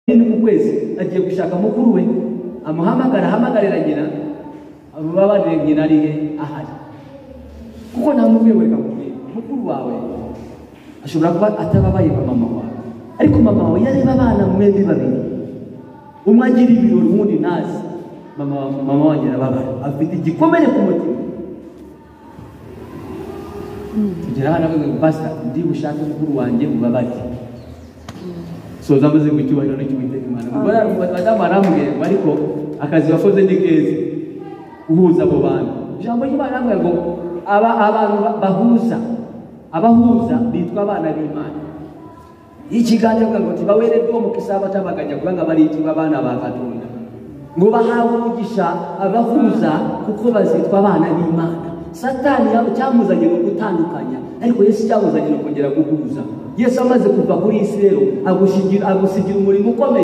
mu kwezi agiye gushaka mukuru we amuhamagara ahamagarira nyina ababarire nyina ari he ahari kuko nta n'umwe wegamubwira mukuru wawe ashobora kuba atababaye nka mama wawe ariko mama wawe yareba abana mwembi babiri umwe agira ibirori uwundi ntazi mama mama wanjye arababara afite igikomere ku mutima tugera hano avuga ngo basta ndi bushake mukuru wanjye mubabare soza amaze mu cyubahiro n'icyo imana ubwo rero madamu arambwira ngo ariko akazi wakoze ni keza uhuza abo bantu ijambo ry'imana arambwira ngo aba abantu bahuza abahuza bitwa abana b'imana iyo ikiganiro avuga ngo tibaweredde omukisa abatabaganya kubanga bariyitibwa abaana ba katonda ngo bahawe umugisha abahuza kuko bazitwa abana b'imana satani yabo cyamuzanye ni ugutandukanya ariko yesu cyamuzanye ni ukongera guhuza yesu amaze kuva kuri isi rero agusigira umurimo ukomeye